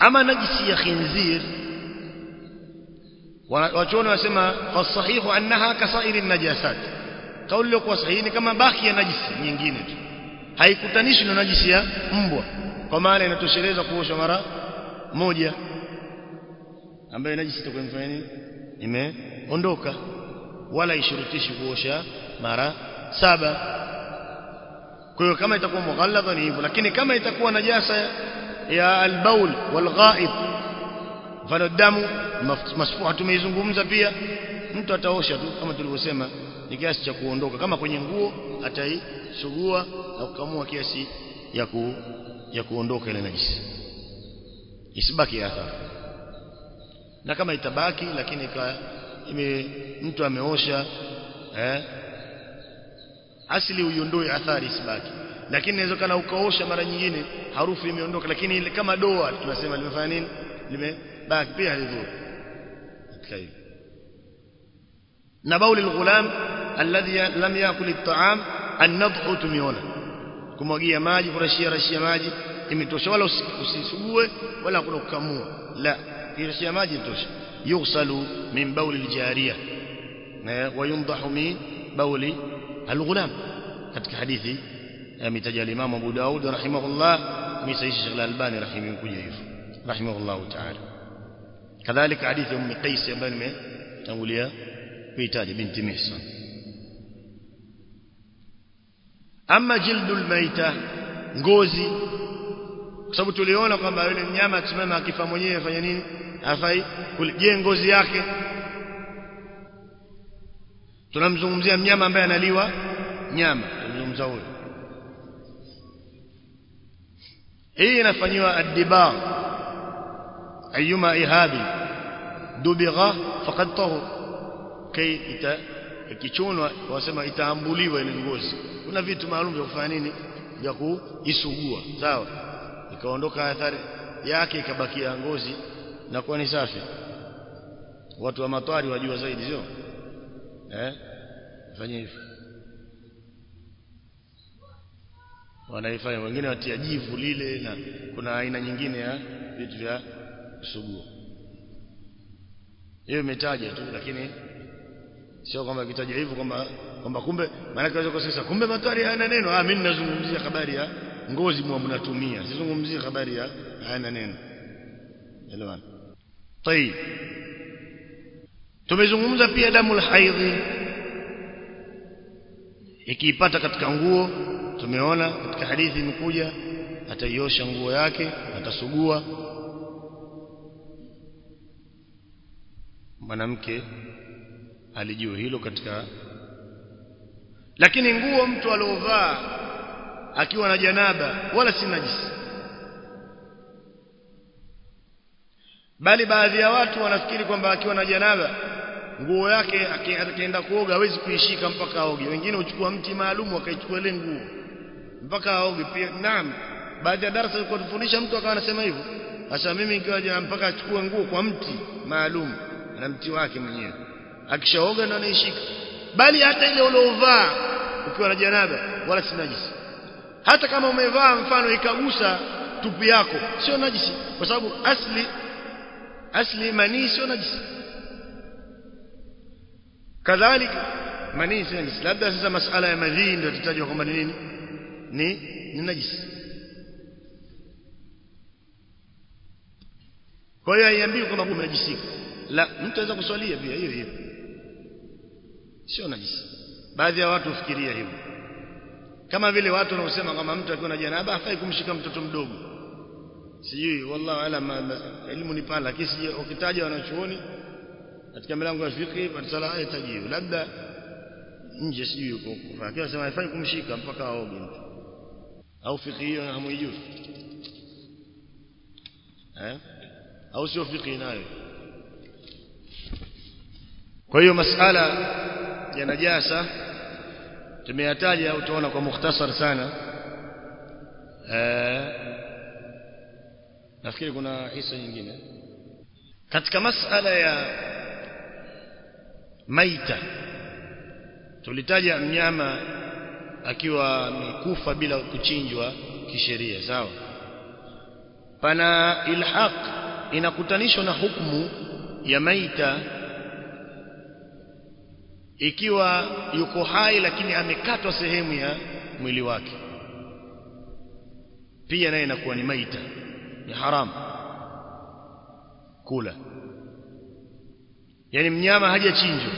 ama najisi ya khinzir wachuoni wasema fasahihu annaha kasairi najasat kauli iliyokuwa sahihi ni kama baki ya najisi nyingine tu haikutanishwi na najisi ya mbwa kwa maana inatosheleza kuosha mara moja ambayo najisi itakuwa imefanya nini imeondoka wala ishurutishi kuosha mara saba kwa hiyo kama itakuwa mughalladha ni hivyo lakini kama itakuwa najasa ya albaul walghaib mfano damu masfuha tumeizungumza pia mtu ataosha tu kama tulivyosema ni kiasi cha kuondoka kama kwenye nguo ataisugua na kukamua kiasi ya ku, ya kuondoka ile najisi isibaki athari na kama itabaki lakini ka, ime, mtu ameosha eh, asili uiondoe athari isibaki lakini inawezekana ukaosha mara nyingine harufu imeondoka lakini ile kama doa tunasema limefanya nini limebaki pia halidhuru katika hilo na bauli alghulam alladhi lam yakul at'am an-nadhu tumiona kumwagia maji kurashia rashia maji imetosha wala usisugue wala kuna kukamua la kirashia maji itosha yughsalu min bauli aljariya wa yundahu min bauli alghulam katika hadithi ametaja al-Imam Abu Daud rahimahullah misaisha Sheikh Al-Albani rahimahullah hivyo rahimahullah ta'ala kadhalika hadithi ya Ummu Qais ambayo nimetangulia kuitaja binti Mihsan ama jildul maita ngozi kwa sababu tuliona kwamba yule mnyama akisimama akifa mwenyewe afanya nini afai je ngozi yake tunamzungumzia mnyama ambaye analiwa nyama tunamzungumza huyo hii inafanywa addibar ayuma ihabi dubigha faqad tahur kai ita ikichunwa wasema itaambuliwa ile ngozi kuna vitu maalum vya kufanya nini vya kuisugua sawa ikaondoka athari yake ikabakia ngozi na kuwa ni safi watu wa matwari wajua zaidi sio eh fanya hivyo wanaifanya wengine watia jivu lile na kuna aina nyingine ya vitu vya kusugua hiyo imetaja tu lakini sio kwamba kitaja hivyo kwamba kwamba kumbe maana kaweza kusema kumbe matwari hayana neno ah mimi ninazungumzia habari ya ngozi mwa mnatumia sizungumzie habari ya hayana neno elewana طيب tumezungumza pia damu haidhi ikiipata katika nguo tumeona katika hadithi imekuja ataiosha nguo yake atasugua mwanamke alijua hilo katika lakini nguo mtu aliovaa akiwa na janaba wala si najisi bali baadhi ya watu wanafikiri kwamba akiwa na janaba nguo yake akienda kuoga hawezi kuishika mpaka aoge wengine uchukua mti maalum akaichukua ile nguo mpaka aoge pia naam baadhi ya darasa zilikuwa tufundisha mtu akawa anasema hivyo sasa mimi nikiwa mpaka achukue nguo kwa mti maalum na mti wake mwenyewe akishaoga ndo anaishika bali hata ile uliovaa ukiwa na janaba wala si najisi hata kama umevaa mfano ikagusa tupu yako sio najisi kwa sababu asli asli manii sio najisi kadhalika manii sio najisi labda sasa masala ya madhii ndio tutajwa kwamba ni nini ni ni najisi kwa hiyo haiambii kwamba kumejisika la mtu anaweza kuswalia pia hiyo hiyo sio najisi baadhi ya watu hufikiria hivyo kama vile watu wanaosema kama mtu akiwa na janaba hafai kumshika mtoto mdogo sijui wallahu alam elimu ni pana lakini sije ukitaja wanachuoni katika milango ya fiqh patsala hayataji labda nje sijui yuko lakini sema hafai kumshika mpaka aoge mtu au fiqh hiyo hamuijui eh au sio fiqh nayo kwa hiyo masala ya najasa tumeyataja utaona kwa mukhtasar sana eh nafikiri kuna hisa nyingine katika masala ya maita tulitaja mnyama akiwa amekufa bila kuchinjwa kisheria sawa pana ilhaq inakutanishwa na hukumu ya maita ikiwa yuko hai lakini amekatwa sehemu ya mwili wake pia naye inakuwa ni maita ni haram kula yani mnyama hajachinjwa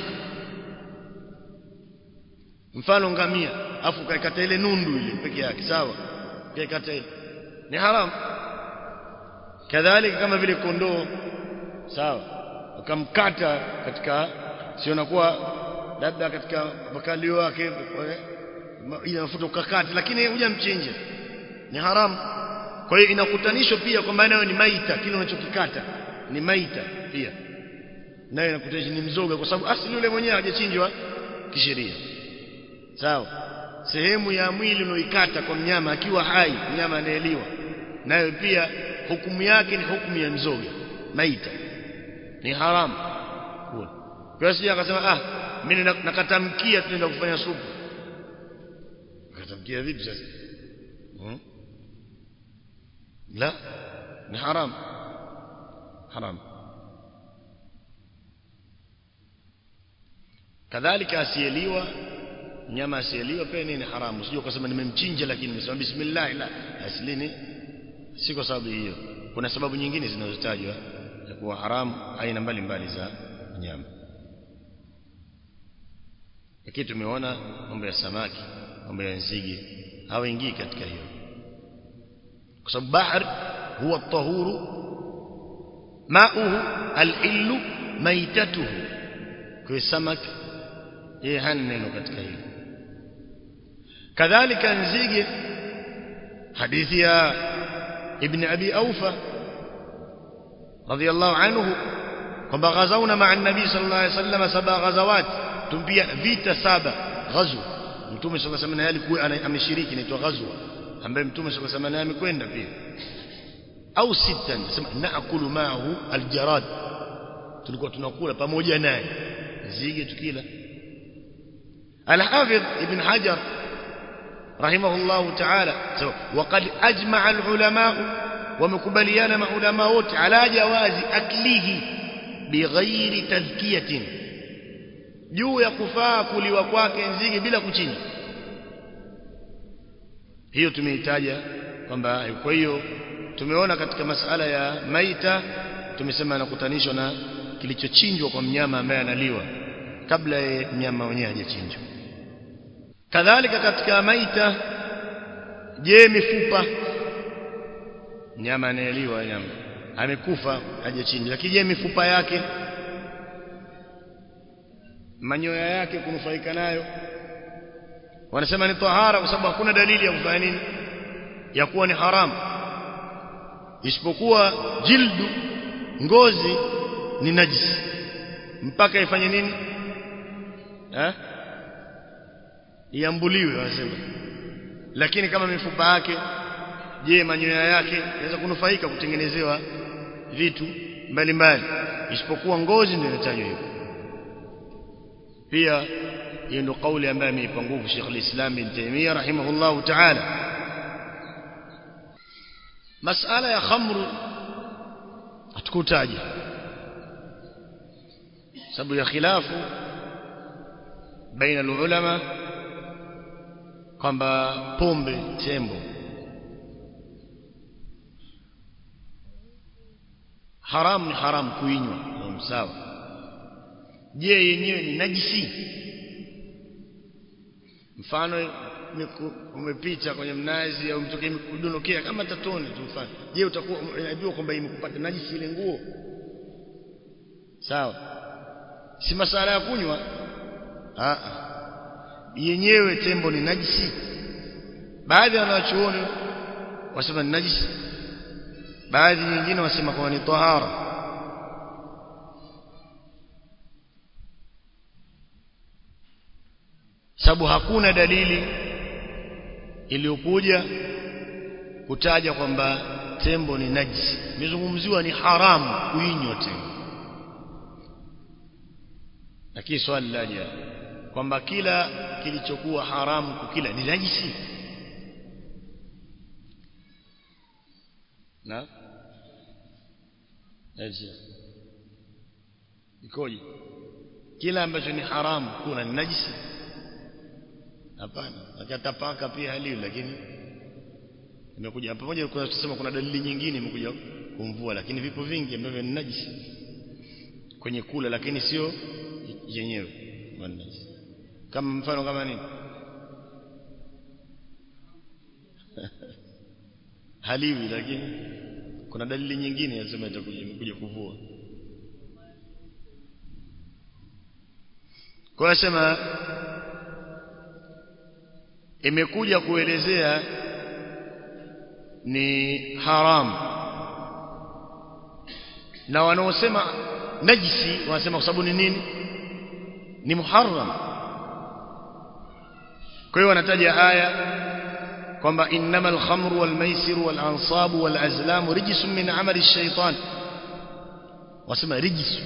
mfano ngamia afu kaikata ile nundu ile peke yake sawa kaikata ile ni haram kadhalika kama vile kondoo sawa ukamkata katika sio nakuwa labda katika makalio yake ile mafuta ukakata lakini hujamchinja ni haram kwa hiyo inakutanishwa pia kwamba nayo ni maita kile unachokikata ni maita pia nayo inakutanisha ni mzoga kwa sababu asili yule mwenyewe hajachinjwa kisheria sawa sehemu ya mwili unaoikata kwa mnyama akiwa hai mnyama anaeliwa nayo pia hukumu yake ni hukumu ya mzoga maita ni haramu kwa hiyo akasema ah mimi nakatamkia tunaenda kufanya supu nakatamkia vipi sasa hmm? la ni haram haram kadhalika asiyeliwa nyama asiyeliwa pia ni haramu sio kwa sababu nimemchinja lakini nimesema bismillah la aslini si kwa sababu hiyo kuna sababu nyingine zinazotajwa ya kuwa haramu aina mbalimbali za nyama lakini tumeona mambo ya samaki mambo ya nzige hawaingii katika hiyo kwa sababu bahar huwa tahuru mauhu alhillu maitatuhu kwa samaki yeye hana neno katika hilo kadhalika nzige hadithi ya ibn abi aufa radiyallahu anhu kwamba ghazauna ma'a an-nabi sallallahu alayhi wasallam saba ghazawat tumpia vita saba ghazwa mtume sallallahu alayhi wasallam alikuwa ameshiriki inaitwa ghazwa ambaye mtume sallallahu alayhi wasallam amekwenda pia au sita nasema naakulu ma'ahu aljarad tulikuwa tunakula pamoja naye nzige tukila الحافظ ابن حجر رحمه الله تعالى وقد أجمع العلماء ومكبليان مع علماء على جواز أكله بغير تذكية juu ya kufaa kuliwa kwake nzige bila kuchinja hiyo tumeitaja kwamba kwa hiyo tumeona katika masala ya maita tumesema anakutanishwa na kilichochinjwa kwa mnyama ambaye analiwa kabla ya mnyama mwenyewe hajachinjwa kadhalika katika maita je mifupa mnyama anayeliwa nyama amekufa hajachinjwa lakini je mifupa yake manyoya yake kunufaika nayo wanasema ni tahara kwa sababu hakuna dalili ya kufanya nini ya kuwa ni haramu isipokuwa jildu ngozi ni najisi mpaka ifanye nini eh iambuliwe wanasema lakini kama mifupa yake je manyoya yake inaweza kunufaika kutengenezewa vitu mbalimbali isipokuwa ngozi ndio inatajwa hivyo pia hiyo ndio kauli ambayo ameipa nguvu Sheikh al-Islam bin Taymiyyah rahimahullahu ta'ala masala ya khamru hatukutaja sababu ya khilafu baina ulama kwamba pombe tembo haram ni haram kuinywa sawa je yenyewe ni najisi mfano umepita kwenye mnazi au mtoke imekudondokea kama tatoni tu mfano je utakuwa unajua kwamba imekupata najisi ile nguo sawa si masala ya kunywa a yenyewe tembo ni najisi baadhi ya wanachuoni wasema ni najisi baadhi nyingine wasema kwamba ni tahara sababu hakuna dalili iliyokuja kutaja kwamba tembo ni najisi imezungumziwa ni haramu kuinywa tembo lakini swali laja kwamba kila kilichokuwa haramu kukila ni najisi na Aje. Ikoje? Kila ambacho ni haramu kuna ni najisi? Hapana. Akatapaka pia haliwi lakini imekuja pamoja kuna tusema kuna dalili nyingine imekuja kumvua lakini vipo vingi ambavyo ni najisi kwenye kula lakini sio yenyewe kama mfano kama nini haliwi lakini kuna dalili nyingine yasema itakuja imekuja kuvua kwa sema imekuja kuelezea ni haram na wanaosema najisi wanasema kwa sababu ni nini ni muharram kwa hiyo wanataja aya kwamba innamal khamru wal maisiru wal ansabu wal azlamu rijsun min amali shaitan wasema rijsu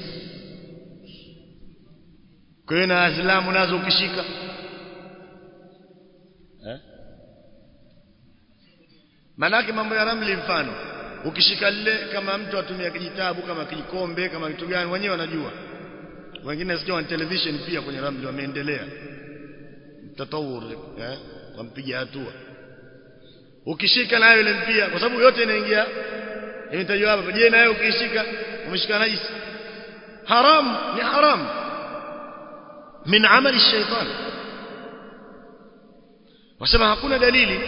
kwa hiyo na azlamu nazo ukishika eh manake mambo ya ramli mfano ukishika lile kama mtu atumia kijitabu kama kijikombe kama kitu gani wenyewe wanajua wengine sio wa television pia kwenye ramli wameendelea tatawur eh wampiga hatua ukishika nayo ile mpia kwa sababu yote inaingia imetajwa hapa je nayo ukishika umeshika najisi haram ni haram min amali shaitan wasema hakuna dalili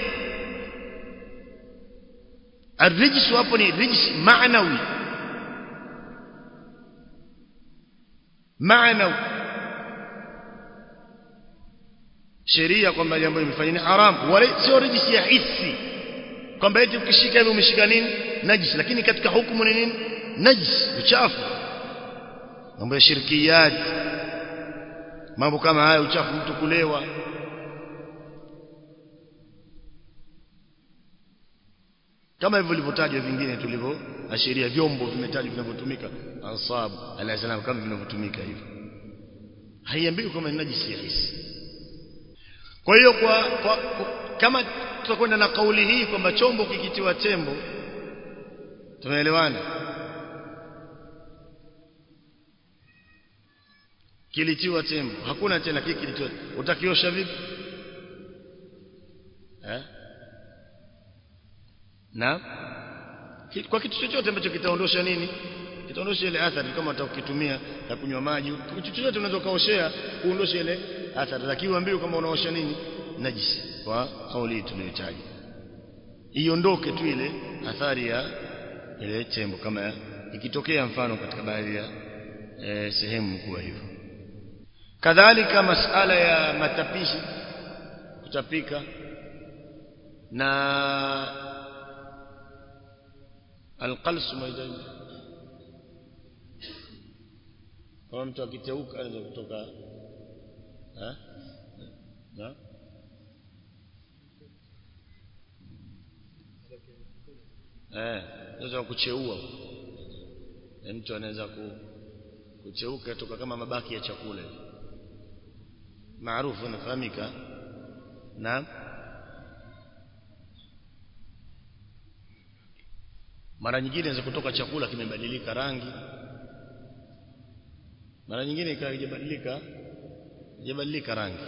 الرجس hapo ni rijs maanawi maanawi sheria kwamba jambo limefanya ni haram wala sio rijs ya hisi kwamba eti ukishika hivi umeshika nini najis lakini katika hukumu ni nini najis uchafu mambo ya shirkiyat mambo kama haya uchafu mtu kulewa kama hivyo vilivyotajwa vingine tulivyoashiria vyombo vimetajwa vinavyotumika ansab alazalam kama vinavyotumika hivyo haiambiwi kama ni najisi ya hisi kwa hiyo kwa, kwa, kwa kama tutakwenda na kauli hii kwamba chombo kikitiwa tembo tumeelewana kilitiwa tembo hakuna tena kile kilitiwa utakiosha vipi eh na kwa kitu chochote ambacho kitaondosha nini kitaondosha ile athari kama utakitumia na kunywa maji kitu chochote unaweza kaoshea kuondosha ile athari lakini uambiwe kama unaosha nini najisi kwa kauli hii tuliyotaja iondoke tu ile athari ya ile tembo kama ikitokea mfano katika baadhi ya e, sehemu kuwa hivyo kadhalika masala ya matapishi kutapika na alqalsu maidani kama mtu akiteuka anaweza kutoka eh na eh unaweza kucheua e, mtu anaweza ku, kucheuka toka kama mabaki ya chakula maarufu inafahamika na mara nyingine inaweza kutoka chakula kimebadilika rangi mara nyingine ikawa haijabadilika haijabadilika rangi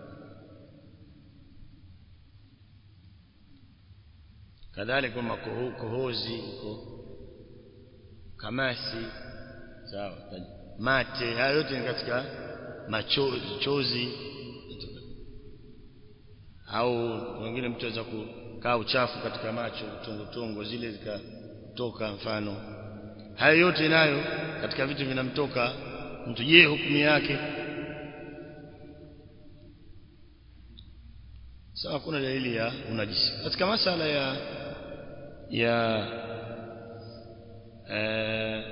kadhalika makoho, kohozi ko kamasi sawa mate haya yote ni katika machozi au wengine mtu anaweza kukaa uchafu katika macho tongo tongo zile zikatoka mfano haya yote nayo katika vitu vinamtoka mtu je hukumu yake sawa kuna dalili ya unajisi katika masala ya ya eh,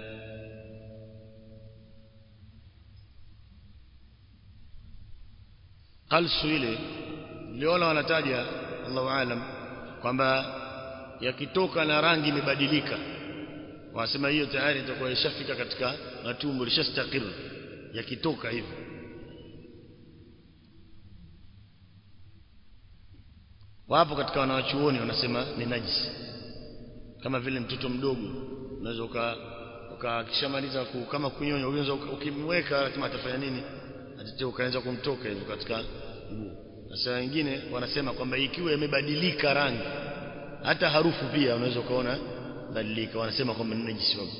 qalsu ile niliona wanataja Allahu aalam kwamba yakitoka na rangi imebadilika wanasema hiyo tayari itakuwa ishafika katika matumbo lishastakir yakitoka hivyo wapo katika wanawachuoni wanasema ni najisi kama vile mtoto mdogo unaweza ukakishamaliza kama kunyonya unaweza ukimweka lazima atafanya nini atete ukaanza kumtoka hivyo katika mguu sasa wengine wanasema kwamba ikiwa imebadilika rangi hata harufu pia unaweza ukaona badilika wanasema kwamba ni najisi wako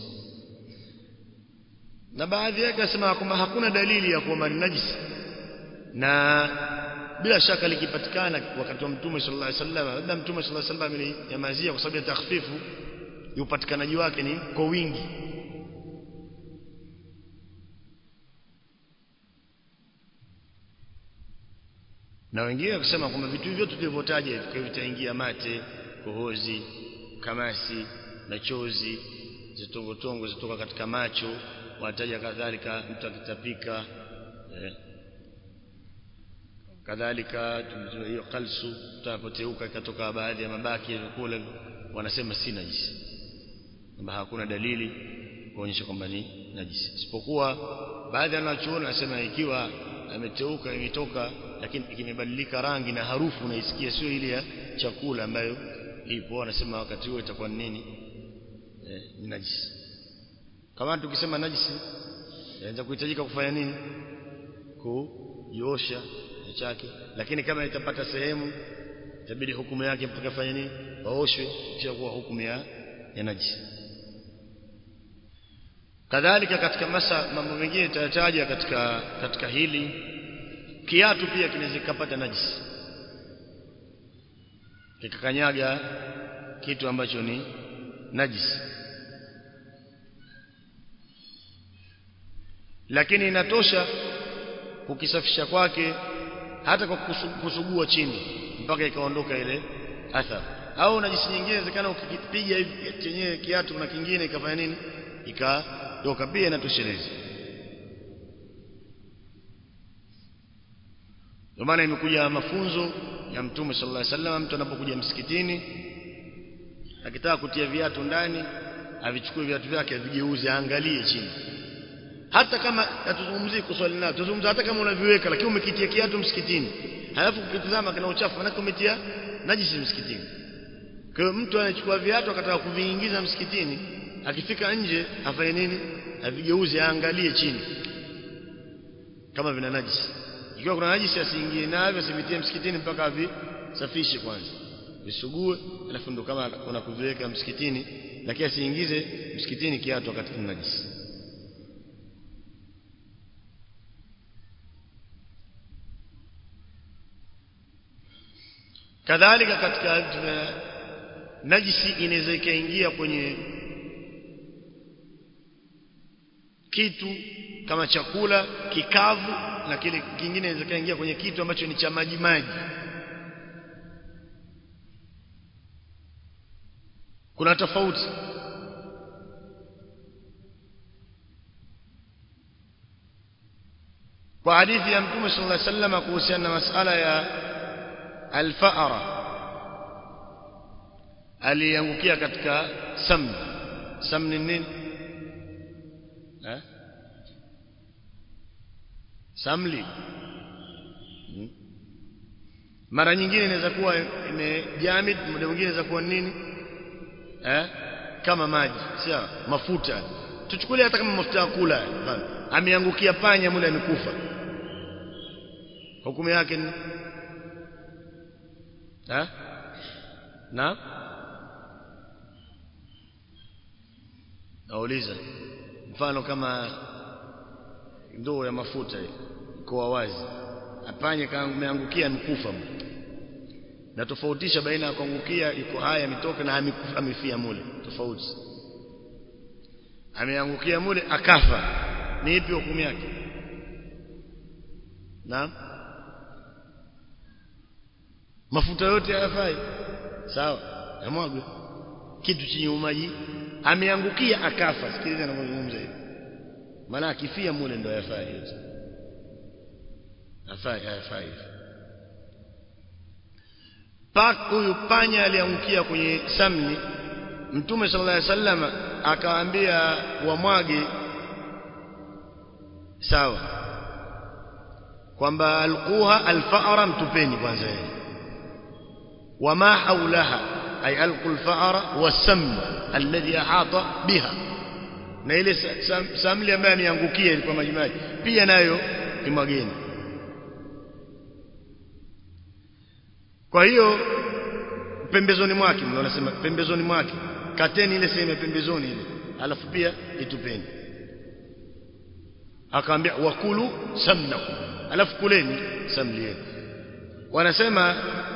na baadhi yake wasema kwamba hakuna dalili ya kwamba ni najisi na bila shaka likipatikana wakati wa mtume sallallahu alaihi wasallam labda mtume sallallahu alaihi wasallam amenyamazia kwa sababu ya takhfifu upatikanaji wake ni kwa wingi na wengine kusema kwamba vitu vyote tulivyotaja hivi vitaingia mate kohozi kamasi na chozi zitongotongo zitoka katika macho wataja kadhalika mtu akitapika eh, kadhalika hiyo kalsu tutapoteuka ikatoka baadhi ya mabaki ya vyakula wanasema si najisi kwamba hakuna dalili kuonyesha kwamba ni najisi isipokuwa baadhi ya wanachuoni wanasema ikiwa ameteuka imetoka lakini kimebadilika rangi na harufu unaisikia sio ile ya chakula ambayo ipo wanasema wakati huo itakuwa ni nini eh, ni najisi kama tukisema najisi inaweza kuhitajika kufanya nini kuiosha chake lakini kama itapata sehemu itabidi hukumu yake mpaka fanya nini waoshwe kisha kuwa hukumu ya, ya najisi kadhalika katika masa mambo mengine tutataja katika katika hili kiatu pia kinaweza kupata najisi kikakanyaga kitu ambacho ni najisi lakini inatosha kukisafisha kwake hata kwa kusugua chini mpaka ikaondoka ile athari au najisi nyingine inawezekana ukipiga hivi chenyewe kiatu na kingine ikafanya nini ikatoka pia inatosheleza ndio maana imekuja mafunzo ya mtume sallallahu alaihi wasallam mtu anapokuja msikitini akitaka kutia viatu ndani avichukue viatu vyake avigeuze aangalie chini hata kama hatuzungumzii kuswali nao tuzungumza hata kama unaviweka lakini umekitia kiatu msikitini halafu ukitazama kana uchafu maana umetia najisi msikitini kwa hiyo mtu anachukua viatu akataka kuviingiza msikitini akifika nje afanye nini avigeuze aangalie chini kama vina najisi ikiwa kuna najisi asiingie navyo asivitie msikitini mpaka avisafishe kwanza visugue alafu ndo kama unakuviweka msikitini lakini asiingize msikitini kiatu wakati kuna najisi kadhalika katika najisi inaweza ikaingia kwenye kitu kama chakula kikavu na kile kingine inaweza kaingia kwenye kitu ambacho ni cha maji maji kuna tofauti kwa hadithi ya mtume sallallahu alaihi wasallam kuhusiana na masala ya alfaara aliangukia katika samni samni nini eh samli hmm. mara nyingine inaweza kuwa imejamid muda mwingine inaweza kuwa nini eh kama maji sawa mafuta tuchukulie hata kama mafuta ya kula ameangukia panya mule amekufa hukumu yake ni ha? na nauliza mfano kama ndoo ya mafuta iko wazi apanye kaangukia amekufa na tofautisha baina ya kuangukia iko haya ametoka na amekufa amefia mule tofauti ameangukia mule akafa ni ipi hukumu yake naam mafuta yote hayafai sawa yamwagwe kitu chenye umaji ameangukia akafa sikiliza ninavyozungumza hivi maana akifia mule ndo hayafai yote hayafai hayafai pak huyu panya aliangukia kwenye samni mtume sallallahu alaihi wasallam akawaambia wamwage sawa kwamba alquha alfa'ra mtupeni kwanza yeye وما حولها أي ألقوا الفأر والسم الذي أحاط بها na ile sam, samli ambayo ameangukia ilikuwa majimaji pia nayo imwageni kwa hiyo pembezoni mwake ndio wanasema pembezoni mwake kateni ile sehemu ya pembezoni ile alafu pia itupeni akaambia wakulu samnakum alafu kuleni samli yenu wanasema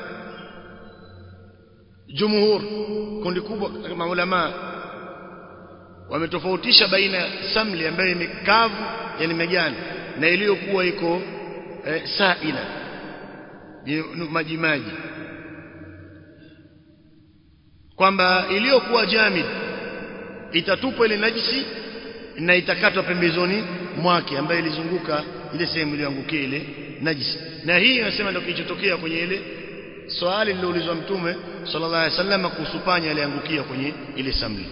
jumhur kundi kubwa maulama wametofautisha baina samli ambayo imekavu yani megani na iliyokuwa iko eh, saila maji maji kwamba iliyokuwa jamid itatupwa ile najisi na itakatwa pembezoni mwake ambayo ilizunguka ile sehemu iliyoangukia ile najisi na hii inasema ndio kilichotokea kwenye ile swali liloulizwa mtume sallallahu alaihi wasallam kuhusu panya aliangukia kwenye ile samli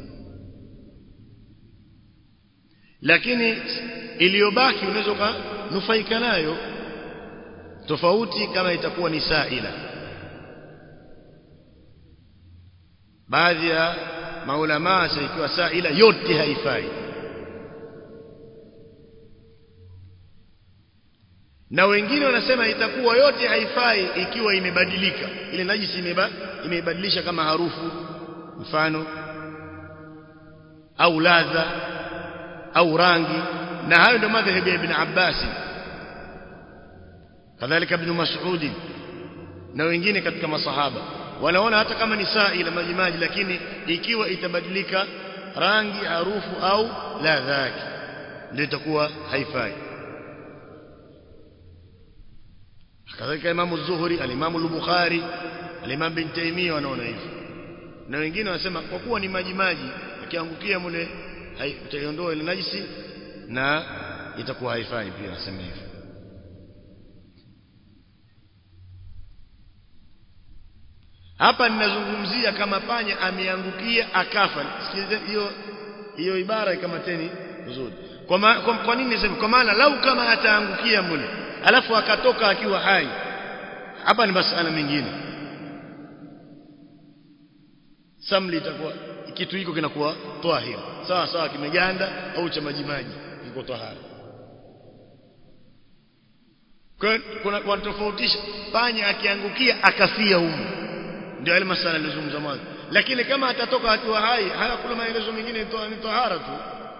lakini iliyobaki unaweza ukanufaika nayo tofauti kama itakuwa ni saila baadhi ya maulama ikiwa saila yote haifai na wengine wanasema itakuwa yote haifai ikiwa imebadilika ile najisi imeba, imebadilisha kama harufu mfano au ladha au rangi na hayo ndio madhhabi ya ibn Abbas kadhalika ibn Mas'ud na wengine katika masahaba wanaona hata kama ni saila maji maji lakini ikiwa itabadilika rangi harufu au ladha yake ndio itakuwa haifai kadhalika imamu Zuhri alimamu al-Bukhari alimam bin Taymiyyah wanaona hivyo na wengine wanasema kwa kuwa ni maji maji akiangukia mule utaiondoa ile najisi na itakuwa haifai pia nasema hivyo hapa ninazungumzia kama panya ameangukia akafa sikilize hiyo hiyo ibara ikamateni vizuri kwa, ma, kwa, kwa nini niseme kwa maana lau kama ataangukia mule alafu akatoka akiwa hai hapa ni masala mengine samli itakuwa kitu hiko kinakuwa tahir sawa sawa kimeganda au cha majimaji kiko tahara kuna wanatofautisha panya akiangukia akafia humu ndio ile masala nilizungumza mwanzo lakini kama atatoka akiwa hai haya kuna maelezo mengine ni tahara tu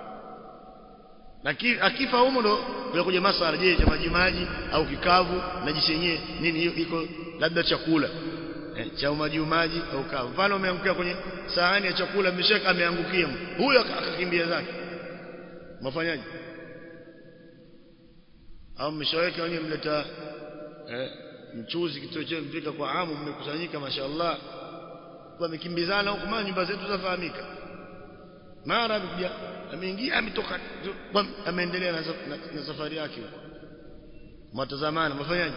lakini akifa humo ndo kuja masala je cha maji maji au kikavu najisi yenyewe nini hiyo iko labda chakula eh, cha maji maji au kavu mfano umeangukia kwenye sahani ya chakula mshaka ameangukia huyo akakimbia zake mafanyaje au mshaweka wenyewe mleta eh, mchuzi kitoe chenu mpika kwa amu mmekusanyika mashaallah kwa mikimbizana huko maana nyumba zetu zafahamika mara amekuja ameingia ametoka ameendelea na, na, na safari yake huko mtazamana mafanyaje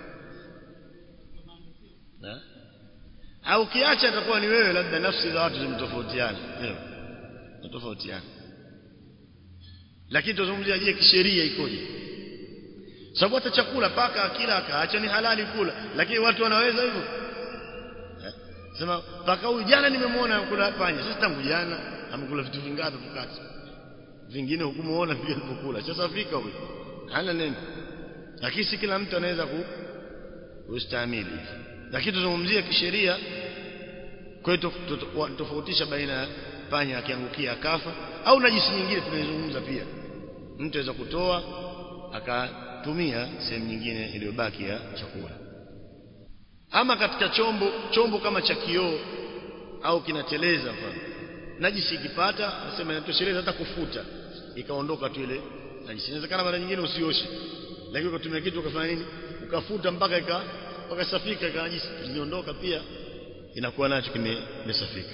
au kiacha atakuwa ni wewe labda nafsi za watu zimetofautiana ndio tofautiana lakini tuzungumzia je kisheria ikoje sababu hata chakula paka akila akaacha ni halali kula lakini watu wanaweza hivyo sema paka huyu jana nimemwona kula panya sasa tangu jana amekula vitu vingapi kukati vingine hukumuona pia alipokula sasa fika huyo hana neno lakini si kila mtu anaweza ku kustahimili lakini tuzungumzie kisheria kwetu tofautisha baina ya panya akiangukia akafa au najisi nyingine tunaizungumza pia mtu aweza kutoa akatumia sehemu nyingine iliyobaki ya chakula ama katika chombo chombo kama cha kioo au kinateleza mfano najisi ikipata nasema inatosheleza hata kufuta ikaondoka tu ile najisi inawezekana mara nyingine usioshe lakini ukatumia kitu ukafanya nini ukafuta mpaka ika mpaka safika ika najisi iliondoka pia inakuwa nacho kimesafika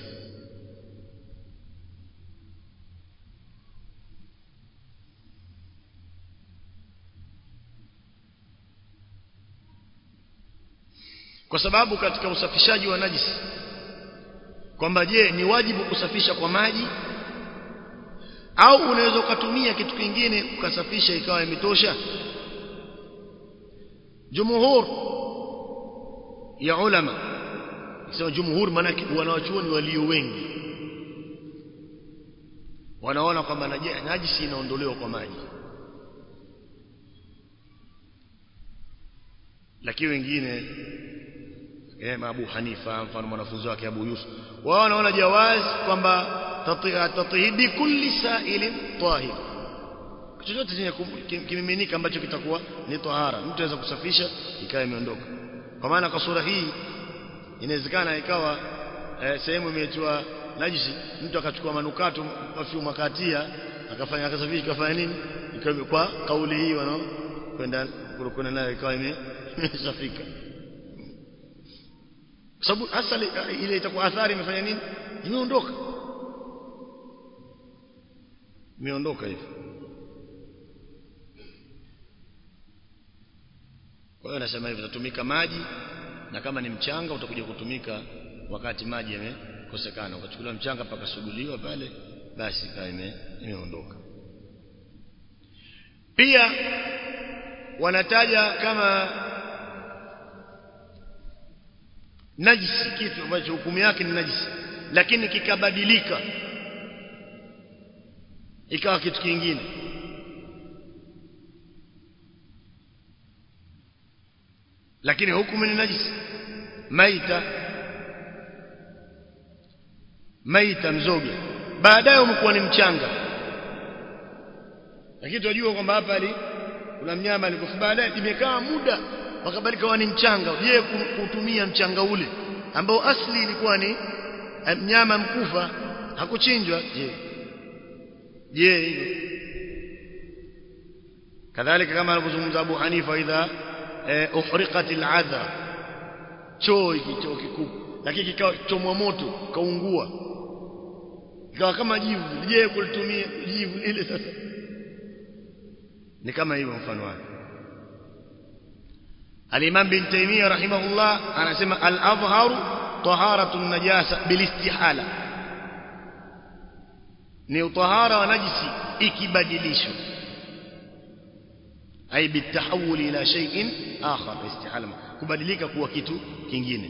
kwa sababu katika usafishaji wa najisi kwamba je ni wajibu kusafisha kwa maji au unaweza ukatumia kitu kingine ukasafisha ikawa imetosha jumhur ya ulama sema jumhur maana wanawachuoni walio wengi wanaona kwamba najisi inaondolewa kwa maji lakini wengine eh, Abu Hanifa mfano mwanafunzi wake Abu Yusuf wao wanaona jawaz kwamba tatihidi kulli sa'ilin tahir chochote chenye kimiminika ambacho kitakuwa ni tahara mtu anaweza kusafisha ikawa imeondoka kwa maana kwa sura hii inawezekana ikawa eh, sehemu imetiwa najisi mtu akachukua manukato perfume akatia akafanya akasafisha ikafanya nini ikawa kwa kauli hii wanao kwenda kurukuna nayo ikawa imesafika kwa sababu hasa ile itakuwa athari imefanya nini imeondoka imeondoka hivi kwa hiyo nasema hivyo utatumika maji na kama ni mchanga utakuja kutumika wakati maji yamekosekana ukachukuliwa mchanga pakasuguliwa pale basi kaa imeondoka pia wanataja kama najisi kitu ambacho hukumu yake ni najisi lakini kikabadilika ikawa kitu kingine lakini hukumu ni najisi maita maita mzoga baadaye umekuwa ni mchanga lakini tunajua kwamba hapa ali kuna mnyama alikufa baadaye imekaa muda wakabadilika ni mchanga je kutumia mchanga ule ambao asli ilikuwa ni mnyama mkufa hakuchinjwa je je hivyo kadhalika kama anavyozungumza Abu Hanifa idha eh, uhriqatil adha choo hiki choo kikubwa lakini kikawa chomwa moto kaungua ikawa kama jivu je kulitumia jivu lile sasa ni kama hivyo mfano wake Al-Imam bin Taymiyyah rahimahullah anasema al-adhharu taharatu an-najasa bilistihala ni utahara wa najisi ikibadilishwa ay bitahawul ila shay'in akhar istihala kubadilika kuwa kitu kingine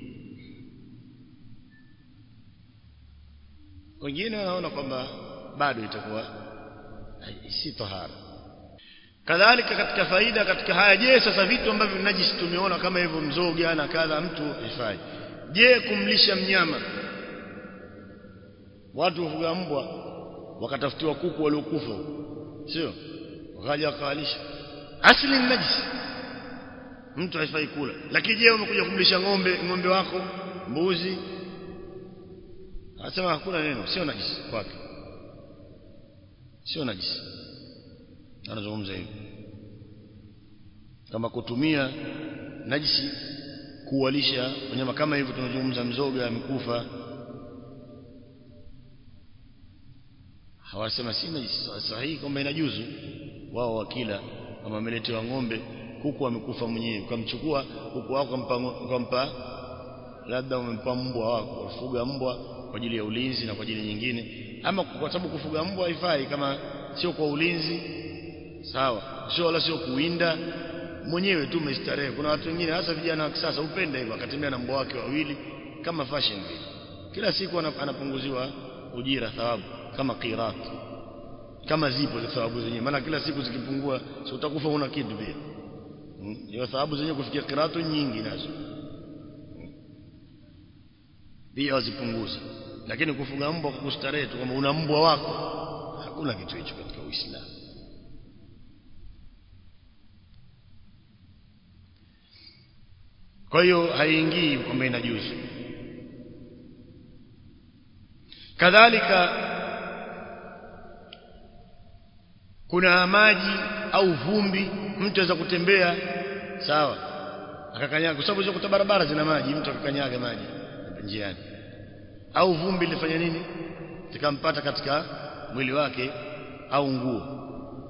wengine wanaona kwamba bado itakuwa si tahara kadhalika katika faida katika haya je sasa vitu ambavyo najisi tumeona kama hivyo mzoga na kadha mtu ifai je kumlisha mnyama watu wafuga mbwa wakatafutiwa kuku waliokufa sio wakaja wakawalisha asili ni najisi mtu haifai kula lakini je umekuja kumlisha ng'ombe ng'ombe wako mbuzi anasema hakuna neno sio najisi kwake sio najisi anazungumza hivi kama kutumia najisi kuwalisha wanyama kama hivyo tunazungumza mzoga amekufa hawasema si najisi sahihi kwamba inajuzu wao wakila kama wameletewa ng'ombe kuku amekufa mwenyewe ukamchukua kuku wako ukampa labda umempa mbwa wako ufuga mbwa kwa ajili ya ulinzi na kwa ajili nyingine ama kwa sababu kufuga mbwa haifai kama sio kwa ulinzi sawa sio wala sio kuwinda mwenyewe tu umestarehe kuna watu wengine hasa vijana wa kisasa upenda hivyo akatembea na mbwa wake wawili kama fashion vile kila siku anapunguziwa ujira thawabu kama qirat kama zipo za thawabu zenyewe maana kila siku zikipungua si utakufa una kitu pia hiyo hmm? thawabu zenyewe kufikia qiratu nyingi nazo pia wazipunguza lakini kufuga mbwa kwa kustarehe tu kama una mbwa wako hakuna kitu hicho katika Uislamu kwa hiyo haiingii kwamba inajuzu kadhalika kuna maji au vumbi mtu aweza kutembea sawa akakanyaga kwa sababu hizo barabara zina maji mtu akakanyaga maji njiani au vumbi lifanya nini likampata katika mwili wake au nguo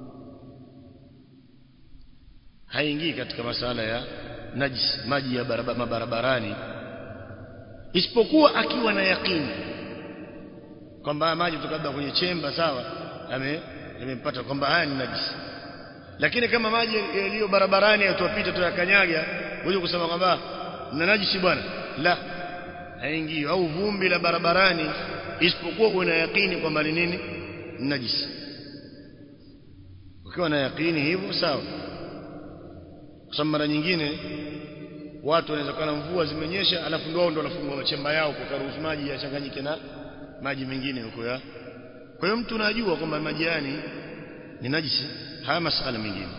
haingii katika masala ya najis maji ya barabara mabarabarani isipokuwa akiwa na yakini kwamba maji kutoka kwenye chemba sawa ame yamempata kwamba haya ni najisi lakini kama maji yaliyo barabarani yatupita tuyakanyaga wewe kusema kwamba na najisi bwana la haingii au vumbi la barabarani isipokuwa una yakini kwamba ni nini najisi ukiwa na yakini hivyo sawa kwa sababu mara nyingine watu wanaweza kuwa na mvua zimenyesha alafu ndio ndio wanafungua machemba yao kwa karuhusu maji yachanganyike na maji mengine huko ya kwa hiyo mtu unajua kwamba maji yani ni najisi haya masala mengine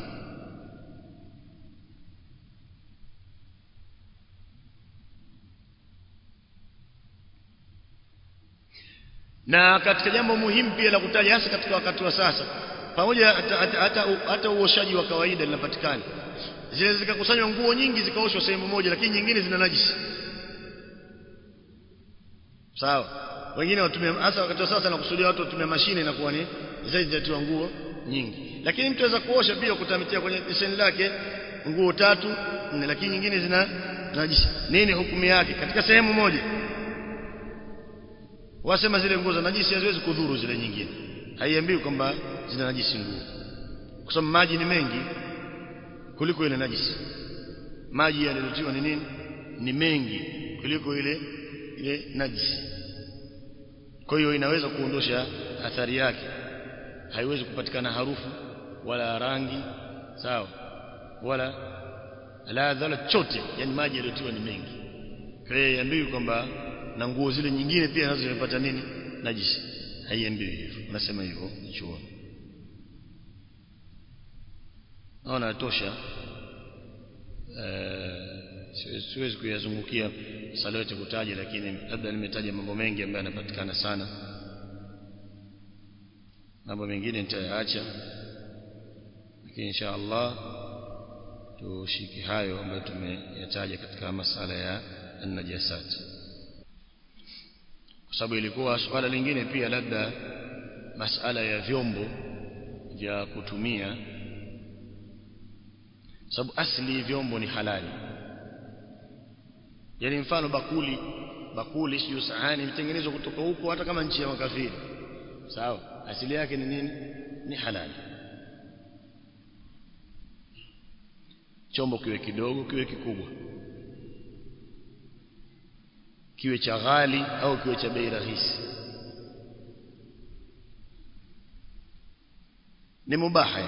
na katika jambo muhimu pia la kutaja hasa katika wakati wa sasa pamoja hata, hata, hata, hata uoshaji wa kawaida linapatikana zile zikakusanywa nguo nyingi zikaoshwa sehemu moja lakini nyingine zina najisi sawa wengine watumia hasa wakati wa sasa nakusudia watu watumia mashine inakuwa ni zaidi zatiwa nguo nyingi lakini mtu aweza kuosha pia kutamitia kwenye beseni lake nguo tatu nne lakini nyingine zina najisi nini hukumu yake katika sehemu moja wasema zile nguo za najisi haziwezi kudhuru zile nyingine haiambiwi kwamba zina najisi nguo kwa sababu maji ni mengi kuliko ile najisi maji yaliyotiwa ni nini ni mengi kuliko ile ile najisi kwa hiyo inaweza kuondosha athari yake haiwezi kupatikana harufu wala rangi sawa wala ladha wala chote yani maji yaliyotiwa ni mengi kwa hiyo iambiwi kwamba na nguo zile nyingine pia nazo zimepata nini najisi haiambiwi hivyo nasema hivyo chuoni naona tosha siwezi kuyazungukia sala yote kutaja lakini labda nimetaja mambo mengi ambayo yanapatikana sana mambo mengine nitayaacha lakini insha Allah tushike hayo ambayo tumeyataja katika masala ya an-najasat kwa sababu ilikuwa swala lingine pia labda masala ya vyombo vya kutumia sababu asli vyombo ni halali yani mfano bakuli bakuli sio sahani mtengenezwa kutoka huko hata kama nchi ya makafiri sawa asili yake ni nini ni halali chombo kiwe kidogo kiwe kikubwa kiwe cha ghali au kiwe cha bei rahisi ni mubaha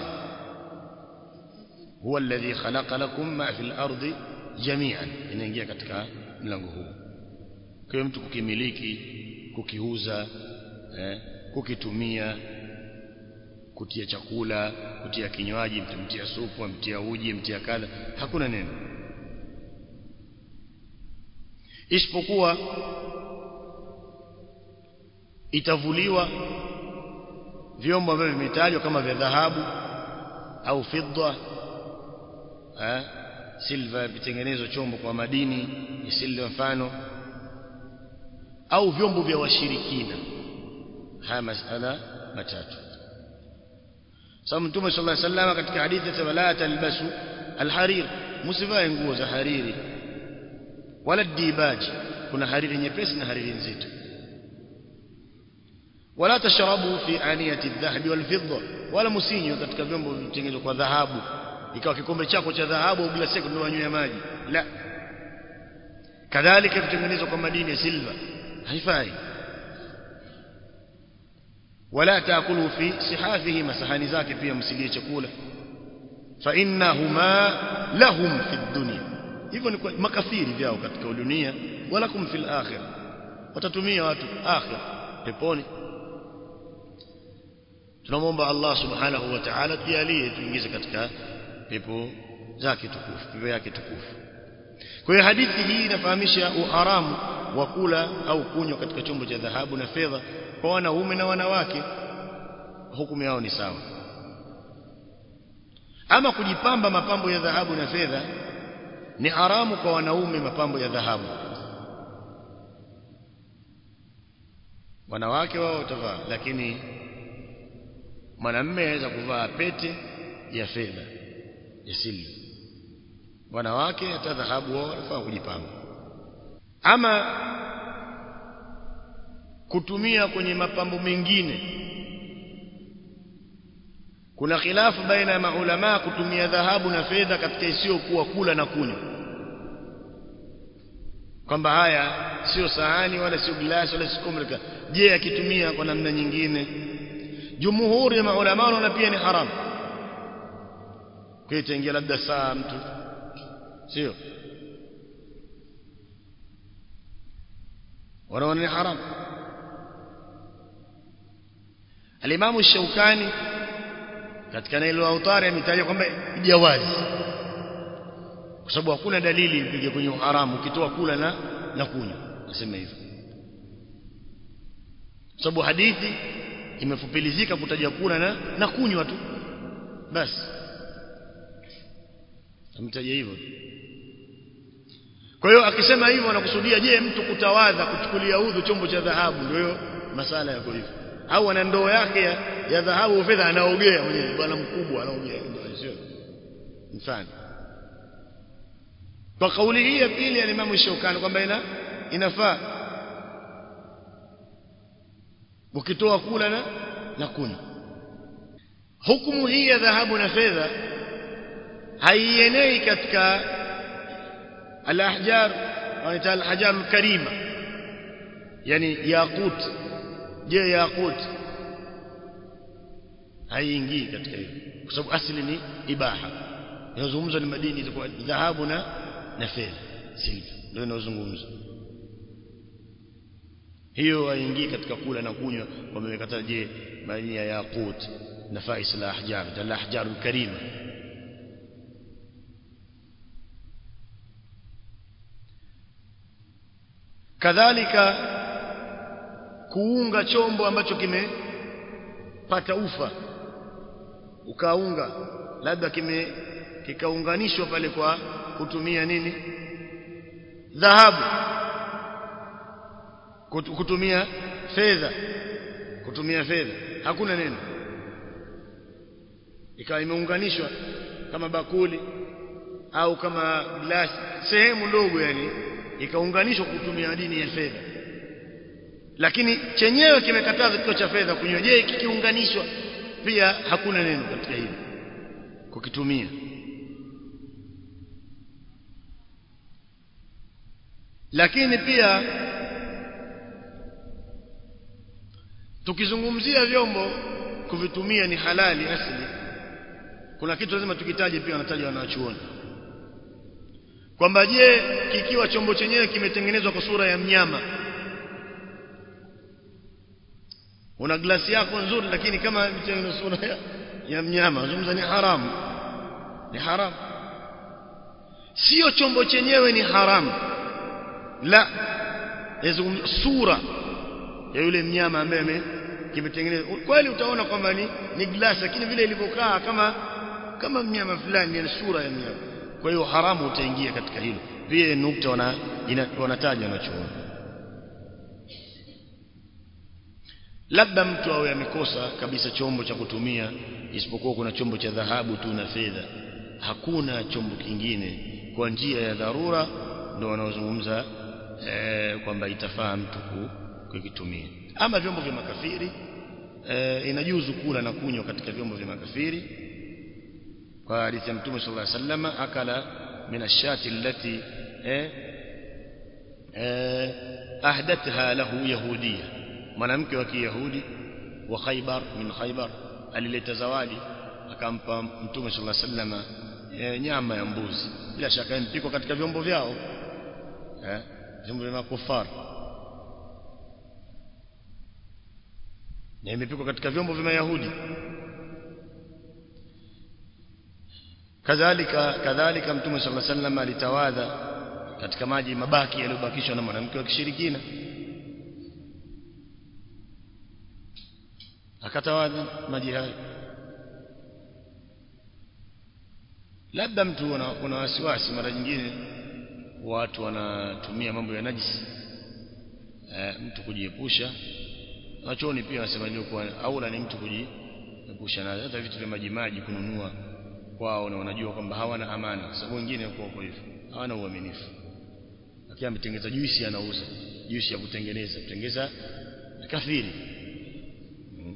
huwa alladhi khalaqa lakum ma fil ardi jami'an inaingia katika mlango huu kwa mtu kukimiliki kukiuza eh, kukitumia kutia chakula kutia kinywaji mtia supu mtia uji mtia kadha hakuna neno isipokuwa itavuliwa vyombo ambavyo vimetajwa kama vya dhahabu au fidda eh silva vitengenezwa chombo kwa madini ya silva mfano au vyombo vya washirikina haya masala matatu sababu mtume sallallahu alaihi wasallam katika hadithi ya la talbasu alharir msivae nguo za hariri wala dibaji kuna hariri nyepesi na hariri nzito wala tashrabu fi aniyati adh-dhahab wal-fidda wala musinywe katika vyombo vilivyotengenezwa kwa dhahabu ikawa kikombe chako cha dhahabu au glasi yako ndio wanywe maji la kadhalika vitengenezwa kwa madini ya silva haifai wala taakulu fi sihafihi masahani zake pia msilie chakula fa innahuma lahum fi dunya hivyo ni makafiri vyao katika dunia wala kum fil akhirah watatumia watu akhir peponi tunamwomba Allah subhanahu wa ta'ala tujalie tuingize katika pepo zake tukufu pepo yake tukufu kwa hiyo hadithi hii inafahamisha uharamu wa kula au kunywa katika chombo cha dhahabu na fedha kwa wanaume na wanawake hukumu yao ni sawa ama kujipamba mapambo ya dhahabu na fedha ni haramu kwa wanaume mapambo ya dhahabu wanawake wao watavaa lakini mwanamume anaweza kuvaa pete ya fedha ya silva wanawake hata dhahabu wao wanafaa kujipamba ama kutumia kwenye mapambo mengine kuna khilafu baina ya maulama kutumia dhahabu na fedha katika isiyokuwa kula na kunywa kwamba haya sio sahani wala sio glasi wala sio komreka je akitumia kwa namna nyingine jumhuri ya maulama wanaona pia ni haram kwa itaingia labda saa mtu sio wanaona ni haram alimamu shaukani katika nailo autari ametaja kwamba jawazi kwa sababu hakuna dalili ipige kwenye uharamu ukitoa kula na na kunywa nasema hivyo sababu hadithi imefupilizika kutaja kula na na kunywa tu basi amtaja hivyo kwa hiyo akisema hivyo anakusudia je mtu kutawadha kuchukulia udhu chombo cha dhahabu ndio masala yako hivyo au ana ndoo yake ya, ya dhahabu fedha anaogea mwenyewe bwana mkubwa anaogea sio mfano kwa kauli hii ya pili ya Imam Shaukani kwamba ina inafaa ukitoa kula na na kunywa hukumu hii ya dhahabu na fedha haienei katika al-ahjar wanaita al-hajar al-karima yani yaqut je yaqut haiingii katika hiyo kwa sababu asili ni ibaha inazungumzwa ni madini itakuwa dhahabu na na fedha silver ndio inazungumzwa hiyo haingii katika kula na kunywa wamekata je madini ya yaqut nafais al-ahjar al-ahjar al-karima kadhalika kuunga chombo ambacho kimepata ufa ukaunga labda kime kikaunganishwa pale kwa kutumia nini dhahabu kutumia fedha kutumia fedha hakuna neno ikawa imeunganishwa kama bakuli au kama glasi sehemu ndogo yani ikaunganishwa kutumia madini ya fedha lakini chenyewe kimekataza kitu cha fedha kunywa je kikiunganishwa pia hakuna neno katika hilo kukitumia lakini pia tukizungumzia vyombo kuvitumia ni halali asili kuna kitu lazima tukitaje pia wanataja wanachuoni kwamba je kikiwa chombo chenyewe kimetengenezwa kwa sura ya mnyama una glasi yako nzuri lakini kama imetengenezwa sura ya, ya mnyama zungumza ni haramu ni haramu sio chombo chenyewe ni haramu la yazungumza sura ya yule mnyama ambaye kimetengenezwa kweli utaona kwamba ni ni glasi lakini vile ilivyokaa kama kama mnyama fulani ni sura ya mnyama kwa hiyo haramu utaingia katika hilo pia nukta wana wanataja wanachoona labda mtu awe amekosa kabisa chombo cha kutumia isipokuwa kuna chombo cha dhahabu tu na fedha hakuna chombo kingine kwa njia ya dharura ndio wanaozungumza e, kwamba itafaa mtu kukitumia ama vyombo vya makafiri e, inajuzu kula na kunywa katika vyombo vya makafiri kwa hadithi ya Mtume sallallahu alaihi wasallam akala min ashati allati eh, eh, ahdatha lahu yahudia mwanamke wa kiyahudi wa Khaybar min Khaybar alileta zawadi akampa Mtume sallallahu alaihi wasallam eh, nyama ya mbuzi bila shaka impikwa katika vyombo vyao eh, vyombo vya makufar na imepikwa katika vyombo vya Mayahudi kadhalika kadhalika mtume sallallahu alaihi wasallam alitawadha katika maji mabaki yaliyobakishwa na mwanamke wa kishirikina akatawadha maji hayo labda mtu una wasiwasi mara nyingine watu wanatumia mambo ya najisi e, mtu kujiepusha wachoni pia wanasema ilikuwa aula ni mtu kujiepusha na hata vitu vya maji maji kununua kwao na wanajua kwamba hawana amana kwa sababu wengine wako kwa hivyo hawana uaminifu lakini ametengeneza juisi anauza juisi ya kutengeneza kutengeneza kafiri hmm.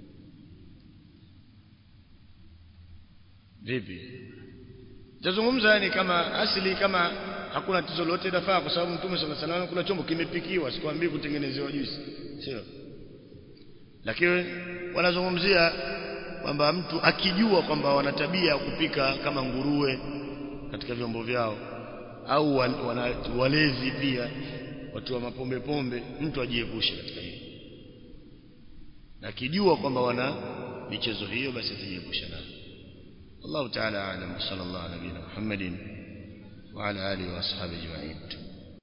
vipi tazungumza yani kama asili kama hakuna tatizo lolote dafaa kwa sababu mtume sallallahu alaihi wasallam kuna chombo kimepikiwa sikwambii kutengenezewa juisi sio lakini wanazungumzia kwamba mtu akijua kwamba wana tabia ya kupika kama nguruwe katika vyombo vyao au wana, walevi pia watu wa mapombe pombe mtu ajiepushe katika hiyo akijua kwamba wana michezo hiyo basi ajiepushe nayo الله تعالى أعلم صلى الله على نبينا محمد وعلى آله وأصحابه أجمعين